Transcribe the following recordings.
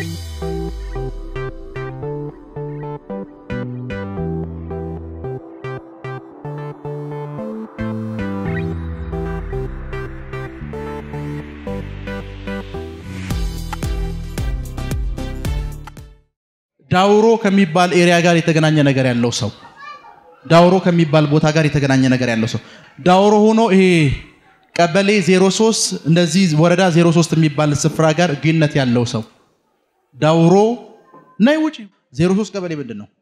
ዳውሮ ከሚባል ኤሪያ ጋር የተገናኘ ነገር ያለው ሰው ዳውሮ ከሚባል ቦታ ጋር የተገናኘ ነገር ያለው ሰው ዳውሮ ሆኖ ይሄ ቀበሌ 03 እንደዚህ ወረዳ 03 የሚባል ስፍራ ጋር ግንኙነት ያለው ሰው ዳውሮ ነይ ውጪ 03 ቀበሌ ምንድን ነው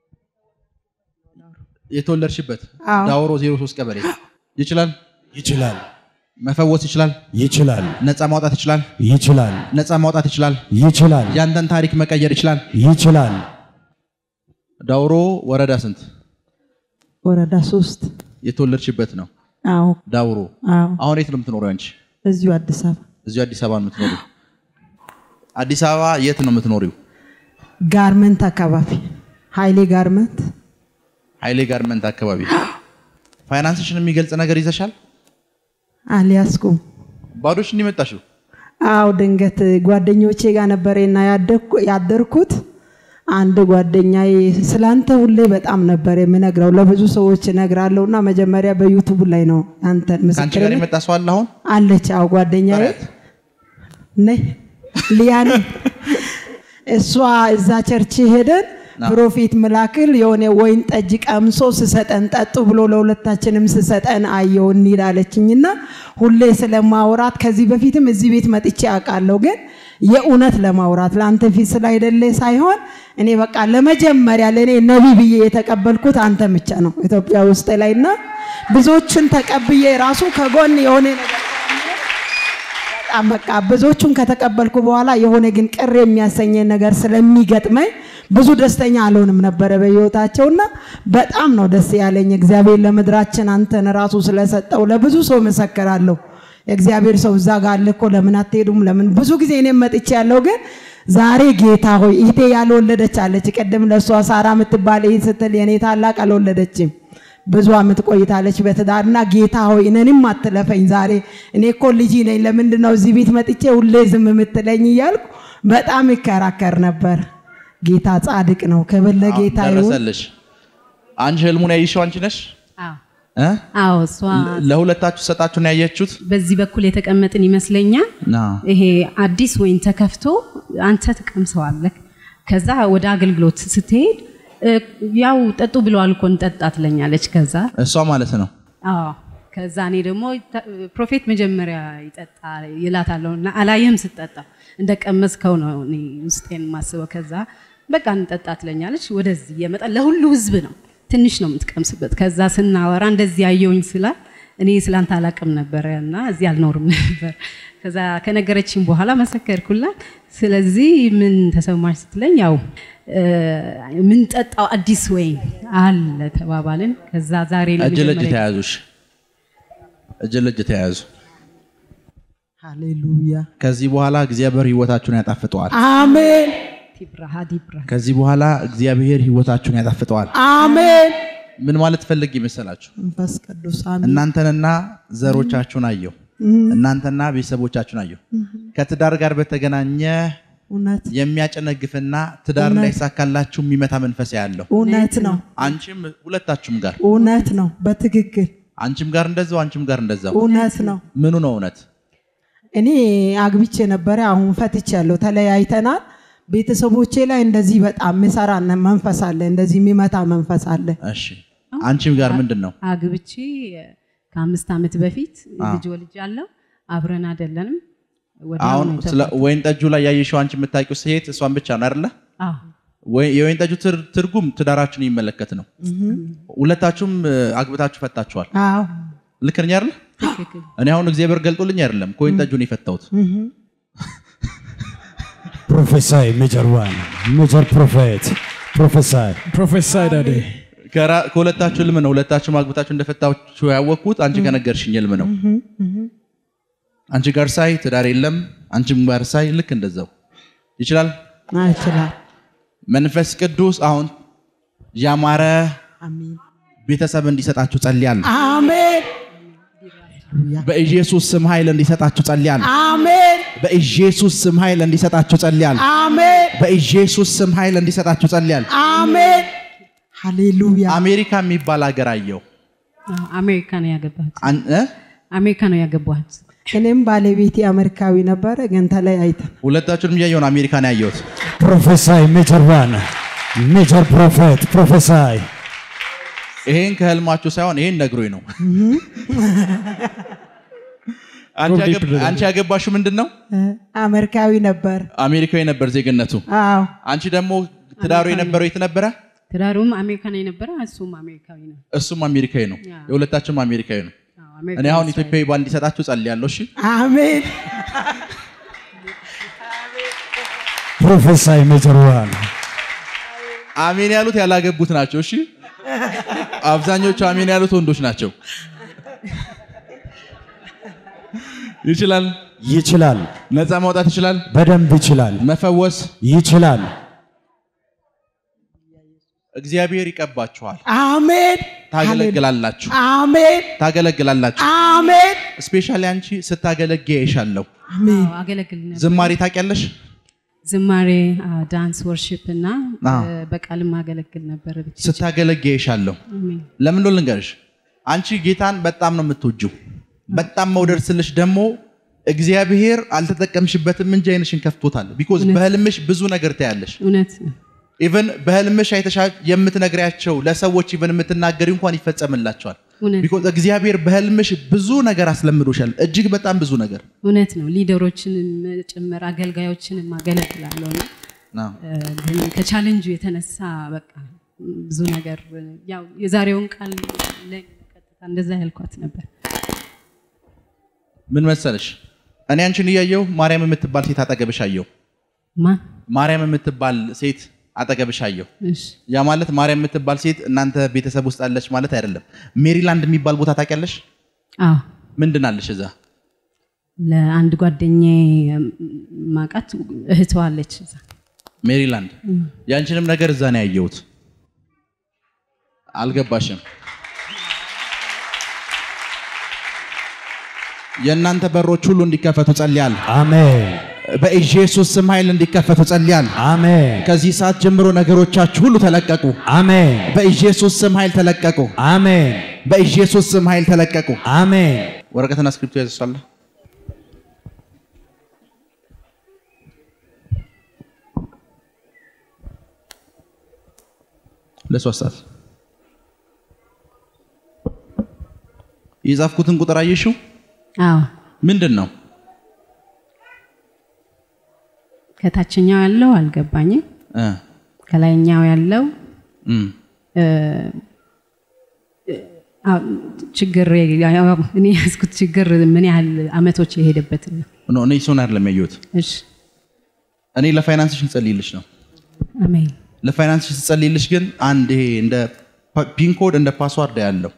የተወለድሽበት አዎ። ዳውሮ 03 ቀበሌ ይችላል ይችላል መፈወስ ይችላል ይችላል ነፃ ማውጣት ይችላል ይችላል ነፃ ማውጣት ይችላል ይችላል ያንተን ታሪክ መቀየር ይችላል ይችላል ዳውሮ ወረዳ ስንት ወረዳ ሶስት የተወለድሽበት ነው አዎ ዳውሮ አዎ አሁን የት ነው የምትኖረው አንቺ እዚሁ አዲስ አበባ እዚሁ አዲስ አበባ ነው የምትኖሪው አዲስ አበባ የት ነው የምትኖሪው ጋርመንት አካባቢ ሀይሌ ጋርመንት ኃይሌ ጋርመንት አካባቢ ፋይናንስሽን የሚገልጽ ነገር ይዘሻል አልያዝኩም ባዶሽ እንዲመጣሽው አዎ ድንገት ጓደኞቼ ጋር ነበሬና ያደግኩ- ያደርኩት አንድ ጓደኛዬ ስላንተ ሁሌ በጣም ነበር የምነግረው ለብዙ ሰዎች እነግራለሁ እና መጀመሪያ በዩቱብ ላይ ነው አንተን ከአንቺ ጋር ምስክር የመጣ ሰው አለ አሁን አለች አዎ ጓደኛዬ ጥሪያት። ነይ ሊያኔ እሷ እዛ ቸርች ሄደን ና። ፕሮፌት ምላክል የሆነ ወይን ጠጅ ቀምሶ ስሰጠን ጠጡ ብሎ ለሁለታችንም ስሰጠን አየው እንሂዳለችኝና ሁሌ ስለማውራት ከዚህ በፊትም እዚህ ቤት መጥቼ አውቃለሁ ግን የእውነት ለማውራት ለአንተ ፊት ስላይደለ ሳይሆን እኔ በቃ ለመጀመሪያ ለእኔ ነቢ ብዬ የተቀበልኩት አንተ ብቻ ነው ኢትዮጵያ ውስጥ ላይ እና ብዙዎችን ተቀብዬ ራሱ ከጎን የሆነ ነገር በጣም በቃ ብዙዎቹን ከተቀበልኩ በኋላ የሆነ ግን ቅር የሚያሰኘኝ ነገር ስለሚገጥመኝ ብዙ ደስተኛ አልሆንም ነበረ በህይወታቸውና በጣም ነው ደስ ያለኝ። እግዚአብሔር ለምድራችን አንተን ራሱ ስለሰጠው ለብዙ ሰው መሰክራለሁ። የእግዚአብሔር ሰው እዛ ጋር አለ እኮ ለምን አትሄዱም? ለምን ብዙ ጊዜ እኔም መጥቼ ያለው ግን ዛሬ ጌታ ሆይ እህቴ ያልወለደች አለች። ቅድም ለእሷ ሳራ የምትባል እህት ስትል የኔ ታላቅ አልወለደችም። ብዙ አመት ቆይታለች በትዳርና ጌታ ሆይ እኔንም አትለፈኝ ዛሬ እኔ እኮ ልጅ ነኝ ለምንድን ነው እዚህ ቤት መጥቼ ሁሌ ዝም የምትለኝ እያልኩ በጣም ይከራከር ነበር ጌታ ጻድቅ ነው ክብር ለጌታ ይሁን ደረሰልሽ አንቺ ህልሙን ያይሽው አንቺ ነሽ አዎ እ? አዎ፣ እሷ ለሁለታችሁ ሰጣችሁን ያየችሁት በዚህ በኩል የተቀመጥን ይመስለኛል። ና ይሄ አዲስ ወይን ተከፍቶ አንተ ትቀምሰዋለህ። ከዛ ወደ አገልግሎት ስትሄድ እ፣ ያው ጠጡ ብለዋል እኮ እንጠጣ ትለኛለች። ከዛ እሷ ማለት ነው አዎ ከዛ እኔ ደግሞ ተ- ፕሮፌት መጀመሪያ ይጠጣ ይላታለሁ እና አላየህም ስትጠጣ እንደ ቀመስከው ነው እኔ ውስጤን ማስበው። ከዛ በቃ እንጠጣ ትለኛለች። ወደዚህ እየመጣ ለሁሉ ህዝብ ነው ትንሽ ነው የምትቀምስበት። ከዛ ስናወራ እንደዚህ ያየውኝ ስላል እኔ ስላንተ አላቅም ነበረ እና እዚህ አልኖርም ነበር። ከዛ ከነገረችኝ በኋላ መሰከርኩላት። ስለዚህ ምን ተሰማሽ ስትለኝ ያው የምንጠጣው አዲስ ወይን አለ ተባባልን። ከዛ ዛሬ እጅ ለእጅ ለመጀመሪያ ተያዙሽ እጅ ለእጅ ተያዙ ሃሌሉያ ከዚህ በኋላ እግዚአብሔር ህይወታችሁን ያጣፍጠዋል አሜን ዲብራ ዲብራ ከዚህ በኋላ እግዚአብሔር ህይወታችሁን ያጣፍጠዋል አሜን ምን ማለት ፈልግ ይመሰላችሁ መንፈስ ቅዱስ አሜን እናንተንና ዘሮቻችሁን አየሁ እናንተና ቤተሰቦቻችሁን አየሁ ከትዳር ጋር በተገናኘ እውነት የሚያጨነግፍና ትዳር እንዳይሳካላችሁ የሚመታ መንፈስ ያለው እውነት ነው አንቺም ሁለታችሁም ጋር እውነት ነው በትክክል አንቺም ጋር እንደዛው አንቺም ጋር እንደዛው እውነት ነው ምኑ ነው እውነት እኔ አግብቼ ነበረ አሁን ፈትቻለሁ ተለያይተናል ቤተሰቦቼ ላይ እንደዚህ በጣም ምሰራ መንፈስ አለ እንደዚህ የሚመታ መንፈስ አለ እሺ አንቺም ጋር ምንድን ነው አግብቼ ከአምስት ዓመት በፊት ልጅ ወልጅ አለው አብረን አይደለንም። ወዲያው አሁን ነው ስለ የተፋታነው። ወይን ጠጁ ላይ ያየሽው አንቺ የምታውቂው ሴት እሷን ብቻ ነው አይደለ አዎ ወይ- የወይን ጠጁ ትር- ትርጉም ትዳራችሁን የሚመለከት ነው ሁለታችሁም እ፣ አግብታችሁ ፈታችኋል አዎ ልክ ነኝ አይደለ ትክክል። እኔ አሁን እግዚአብሔር ገልጦልኝ አይደለም ከወይን ጠጁን የፈታሁት ፕሮፌሳይ ሜጀር ዋን ሜጀር ፕሮፌት ፕሮፌሳይ ፕሮፌሰር ዳዴ ከራ- ከሁለታችሁ ህልም ነው ሁለታችሁም አግብታችሁ እንደፈታችሁ ያወቅኩት አንቺ ከነገርሽኝ ህልም ነው አንቺ ጋር ሳይ ትዳር የለም አንቺም ጋር ሳይ ልክ እንደዛው ይችላል ይችላል መንፈስ ቅዱስ አሁን ያማረ አሜን ቤተሰብ እንዲሰጣችሁ ጸልያለሁ አሜን በኢየሱስ ስም ኃይል እንዲሰጣችሁ ጸልያለሁ አሜን በኢየሱስ ስም ኃይል እንዲሰጣችሁ ጸልያል። አሜን በኢየሱስ ስም ኃይል እንዲሰጣችሁ ጸልያል። አሜን ሃሌሉያ አሜሪካ የሚባል ሀገር አየው። አዎ፣ አሜሪካ ነው ያገባሁት። አን- እ? አሜሪካ ነው ያገባሁት። እኔም ባለቤቴ አሜሪካዊ ነበረ ግን ተለያይተን ሁለታችሁንም እያየሁ ነው አሜሪካ ነው ያየሁት። Prophesy, Major One. Major Prophet. Prophesy. ይሄን ከህልማችሁ ሳይሆን ይሄን ነግሮኝ ነው። አንቺ ያገብ- አንቺ ያገባሽው ምንድን ነው? እ፣ አሜሪካዊ ነበር አሜሪካዊ ነበር ዜግነቱ። አዎ አንቺ ደግሞ ትዳሩ የነበረው የት ነበረ? ትዳሩም አሜሪካ ነው የነበረ፣ እሱም አሜሪካዊ ነው። እሱም አሜሪካዊ ነው። ያ። የሁለታችሁም አሜሪካዊ ነው። አዎ፣ አሜሪካ እኔ አሁን ነው ኢትዮጵያዊ ባል እንዲሰጣችሁ ጸልያለሁ። እሺ አሜን Prophesy, Major One. አሜን ያሉት ያላገቡት ናቸው። እሺ አብዛኞቹ አሜን ያሉት ወንዶች ናቸው። ይችላል፣ ይችላል። ነፃ ማውጣት ይችላል፣ በደንብ ይችላል። መፈወስ ይችላል። እግዚአብሔር ይቀባችኋል። አሜን ታገለግላላችሁ፣ አሜን ታገለግላላችሁ። አሜን ስፔሻሊ አንቺ ስታገለግ ያይሻለሁ። አዎ፣ አገለግል ነበር። ዝማሬ ታውቂያለሽ? ዝማሬ፣ አዎ፣ ዳንስ፣ ወርሺፕ እና አዎ። እ፣ በቃልም አገለግል ነበር ብቻ። ስታገለግ ያይሻለሁ። አሜን። ለምን እንደሆነ ልንገርሽ፣ አንቺ ጌታን በጣም ነው የምትወጂው። በጣም መውደድ ስልሽ ደግሞ እግዚአብሔር አልተጠቀምሽበትም እንጂ አይንሽን ከፍቶታል። ቢኮዝ በህልምሽ ብዙ ነገር ታያለሽ። እውነት ነው። ኢቨን በህልምሽ አይተሻ የምትነግሪያቸው ለሰዎች ኢቨን የምትናገሪ እንኳን ይፈጸምላቸዋል። እውነት ቢኮዝ እግዚአብሔር በህልምሽ ብዙ ነገር አስለምዶሻል። እጅግ በጣም ብዙ ነገር እውነት ነው። ሊደሮችንም ጭምር አገልጋዮችንም አገለግላለሁ እና አዎ። እ፣ ግን ከቻሌንጁ የተነሳ በቃ ብዙ ነገር ያው የዛሬውን ቃል ላይ ቀጥታ እንደዛ ያልኳት ነበር። ምን መሰለሽ እኔ አንቺን እያየው ማርያም የምትባል ሴት አጠገብሽ አየው። ማን? ማርያም የምትባል ሴት አጠገብሽ አየው። እሺ ያ ማለት ማርያም የምትባል ሴት እናንተ ቤተሰብ ውስጥ አለች ማለት አይደለም። ሜሪላንድ የሚባል ቦታ ታውቂያለሽ? አዎ ምንድን አለሽ እዛ? ለአንድ ጓደኛዬ ማቃት እህቷ አለች እዛ። ሜሪላንድ። ያንቺንም ነገር እዛ ነው ያየሁት። አልገባሽም? የእናንተ በሮች ሁሉ እንዲከፈቱ ጸልያል። አሜን። በኢየሱስ ስም ኃይል እንዲከፈቱ ጸልያል። አሜን። ከዚህ ሰዓት ጀምሮ ነገሮቻችሁ ሁሉ ተለቀቁ። አሜን። በኢየሱስ ስም ኃይል ተለቀቁ። አሜን። በኢየሱስ ስም ኃይል ተለቀቁ። አሜን። ወረቀትና ስክሪፕቶ ያዘሷለ ለሶስት ሰዓት የጻፍኩትን ቁጥር አየሽው? አዎ ምንድን ነው? ከታችኛው ያለው አልገባኝም። እ ከላይኛው ያለው እም አዎ፣ ችግር ያው እኔ ያዝኩት ችግር ምን ያህል አመቶች የሄደበት ነው። ኖ እኔ እሱን አይደለም ያየሁት። እሺ እኔ ለፋይናንስሽ እንጸልይልሽ ነው። አሜን ለፋይናንስሽ ስጸልይልሽ ግን አንድ ይሄ እንደ ፒን ኮድ እንደ ፓስዋርድ ያለው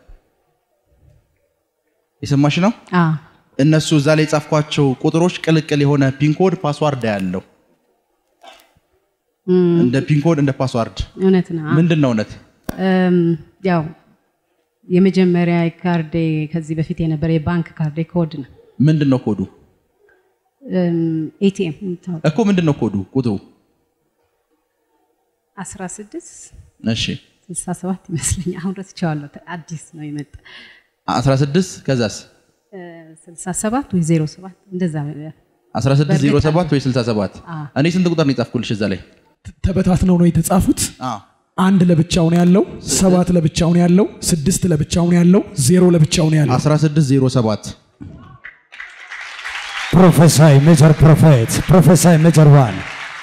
የሰማሽ ነው። አዎ እነሱ እዛ ላይ የጻፍኳቸው ቁጥሮች ቅልቅል የሆነ ፒንኮድ ፓስዋርድ ያለው እም፣ እንደ ፒንኮድ እንደ ፓስዋርድ እውነት ነው። አዎ። ምንድን ነው እውነት? እም፣ ያው የመጀመሪያ ካርዴ ከዚህ በፊት የነበረ የባንክ ካርዴ ኮድ ነው። ምንድን ነው ኮዱ ኤቲኤም እኮ ምንድን ነው ኮዱ ቁጥሩ? 16 እሺ 67 ይመስለኛል። አሁን ረስቼዋለሁ። አዲስ ነው የመጣ 16 ከዛስ እ፣ 67 ወይ 07 እንደዛ 1607 ወይ 67 አዎ። እኔ ስንት ቁጥር ነው የጻፍኩልሽ እዛ ላይ? ተበታትነው ነው የተጻፉት። አዎ አንድ ለብቻው ነው ያለው፣ ሰባት ለብቻው ነው ያለው፣ ስድስት ለብቻው ነው ያለው፣ ዜሮ ለብቻው ነው ያለው። 1607 Prophesy, Major Prophet. Prophesy, Major One.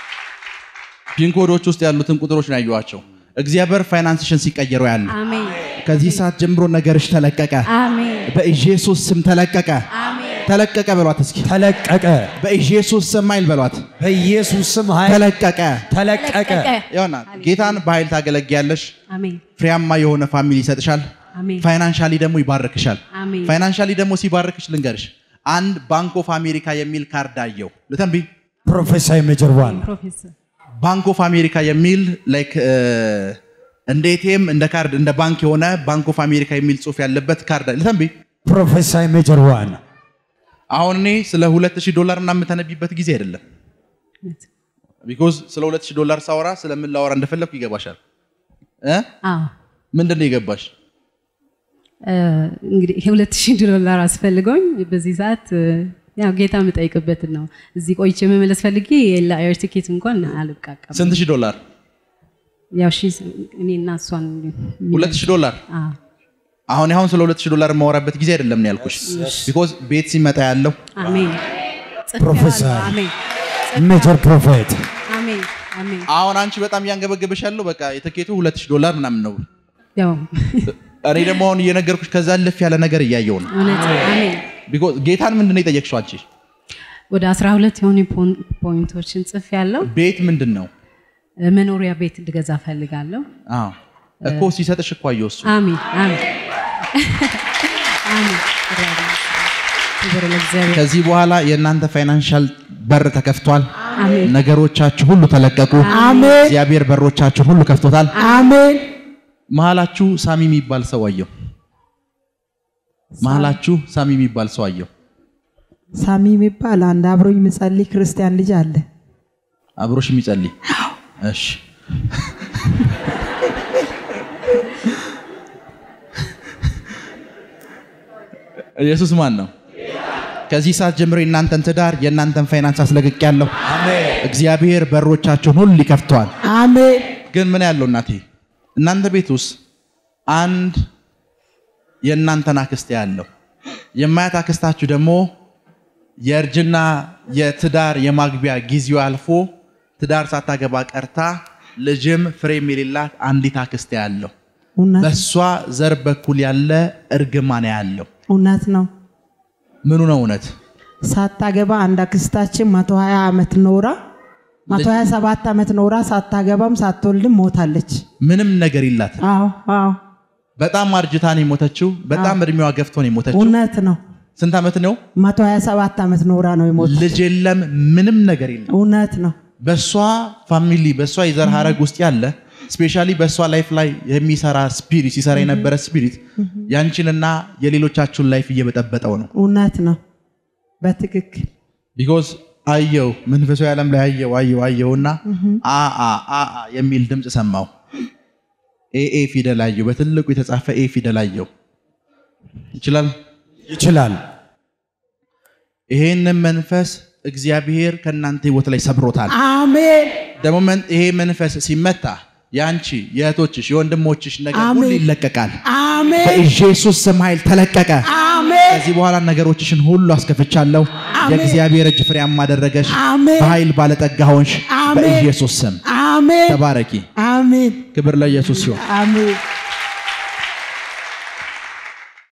ፒንኮዶች ውስጥ ያሉትን ቁጥሮች ነው ያየኋቸው። እግዚአብሔር ፋይናንስሽን ሲቀየረው ያለ አሜን ከዚህ ሰዓት ጀምሮ ነገርሽ ተለቀቀ። አሜን በኢየሱስ ስም ተለቀቀ። አሜን ተለቀቀ በሏት እስኪ። ተለቀቀ። በኢየሱስ ስም ኃይል በሏት። በኢየሱስ ስም ኃይል ተለቀቀ። ተለቀቀ። ይሆና ጌታን በኃይል ታገለግያለሽ። አሜን ፍሬያማ የሆነ ፋሚሊ ይሰጥሻል። አሜን ፋይናንሻሊ ደግሞ ይባርክሻል። አሜን ፋይናንሻሊ ደግሞ ሲባርክሽ ልንገርሽ፣ አንድ ባንክ ኦፍ አሜሪካ የሚል ካርድ አየው። ልተንቢ Prophesy, Major One. ፕሮፌሰር ባንክ ኦፍ አሜሪካ የሚል ላይክ እንደ ኤቲኤም እንደ ካርድ እንደ ባንክ የሆነ ባንክ ኦፍ አሜሪካ የሚል ጽሑፍ ያለበት ካርድ ልተንቢ Prophesy, Major One. አሁን እኔ ስለ 2000 ዶላር ምናምን የምተነቢበት ጊዜ አይደለም። ቢኮዝ ስለ 2000 ዶላር ሳወራ ስለምን ላወራ እንደፈለግኩ ይገባሻል እ አዎ ምንድን ነው የገባሽ? እ፣ እንግዲህ የሁለት ሺህ ዶላር አስፈልገውኝ በዚህ ሰዓት እ፣ ያው ጌታ የምጠይቅበትን ነው። እዚህ ቆይቼ መመለስ ፈልጌ ለአየር ቲኬት እንኳን አልብቃቃም። ስንት ሺህ ዶላር? ያው ሺ እኔ እና እሷን 2000 ዶላር አዎ አሁን አሁን ስለ 2000 ዶላር የማወራበት ጊዜ አይደለም ነው ያልኩሽ። ቢኮዝ ቤት ሲመጣ ያለው አሜን ጽፌዋለሁ። ፕሮፌሰር አሜን ሜጀር ፕሮፌት አሜን አሜን አሁን አንቺ በጣም እያንገበገበሽ ያለው በቃ የትኬቱ 2000 ዶላር ምናምን ነው። ያው እኔ ደግሞ አሁን እየነገርኩሽ ከዛ ልፍ ያለ ነገር እያየው ነው። እውነት አሜን ቢኮዝ ጌታን ምንድን ነው የጠየቅሽው አንቺ? ወደ 12 የሆኑ ፖን- ፖይንቶችን ጽፍ ያለው ቤት ምንድን ነው? መኖሪያ ቤት እንድገዛ ፈልጋለሁ። አዎ እኮ ሲሰጥሽ እኮ አየሁ እሱ አሜን አሜን አሜን ክብር ለእግዚአብሔር ከዚህ በኋላ የእናንተ ፋይናንሻል በር ተከፍቷል። አሜን ነገሮቻችሁ ሁሉ ተለቀቁ። አሜን እግዚአብሔር በሮቻችሁን ሁሉ ከፍቶታል። አሜን መሀላችሁ ሳሚ የሚባል ሰው አየሁ። መሀላችሁ ሳሚ የሚባል ሰው አየሁ። ሳሚ የሚባል አንድ አብሮኝ ምጸልይ ክርስቲያን ልጅ አለ። አብሮሽ የሚጸልይ እሺ። ኢየሱስ ማን ነው? ከዚህ ሰዓት ጀምሮ የእናንተን ትዳር የእናንተን ፋይናንስ አስለቅቅ ያለሁ እግዚአብሔር በሮቻችሁን ሁሉ ይከፍተዋል። አሜን ግን ምን ያለው እናቴ እናንተ ቤት ውስጥ አንድ የእናንተን አክስት ያለው የማያት አክስታችሁ ደግሞ የእርጅና የትዳር የማግቢያ ጊዜው አልፎ ትዳር ሳታገባ ቀርታ ልጅም ፍሬም የሌላት አንዲት አክስት ያለው እውነት በእሷ ዘር በኩል ያለ እርግማን ያለው እውነት ነው። ምኑ ነው እውነት? ሳታገባ አንድ አክስታችን መቶ ሀያ ዓመት ኖራ መቶ ሀያ ሰባት ዓመት ኖራ ሳታገባም ሳትወልድም ሞታለች። ምንም ነገር ይላት አዎ አዎ በጣም አርጅታ ነው የሞተችው። በጣም እድሜዋ ገፍቶ ነው የሞተችው። እውነት ነው። ስንት ዓመት ነው? መቶ ሀያ ሰባት ዓመት ኖራ ነው የሞት ልጅ የለም፣ ምንም ነገር የለም። እውነት ነው። በእሷ ፋሚሊ በእሷ የዘር ሀረግ ውስጥ ያለ ስፔሻሊ በእሷ ላይፍ ላይ የሚሰራ ስፒሪት ሲሰራ የነበረ ስፒሪት ያንቺንና የሌሎቻችሁን ላይፍ እየበጠበጠው ነው። እውነት ነው። በትክክል ቢኮዝ አየው መንፈሳዊ ዓለም ላይ አየው አየው አየውና አ አ አ አ የሚል ድምፅ ሰማው። ኤ ኤ ፊደል አየው፣ በትልቁ የተጻፈ ኤ ፊደል አየው። ይችላል ይችላል። ይሄንን መንፈስ እግዚአብሔር ከእናንተ ህይወት ላይ ሰብሮታል። አሜን ደግሞ መን- ይሄ መንፈስ ሲመታ የአንቺ የእህቶችሽ የወንድሞችሽ ነገር ሁሉ አሜን። ይለቀቃል። አሜን በኢየሱስ ስም ኃይል ተለቀቀ። አሜን ከዚህ በኋላ ነገሮችሽን ሁሉ አስከፍቻለሁ። የእግዚአብሔር እጅ ፍሬያማ አደረገሽ። አሜን። በኃይል ባለጠጋ ሆንሽ። አሜን። በኢየሱስ ስም አሜን ተባረኪ። አሜን ክብር ለኢየሱስ ሲሆን አሜን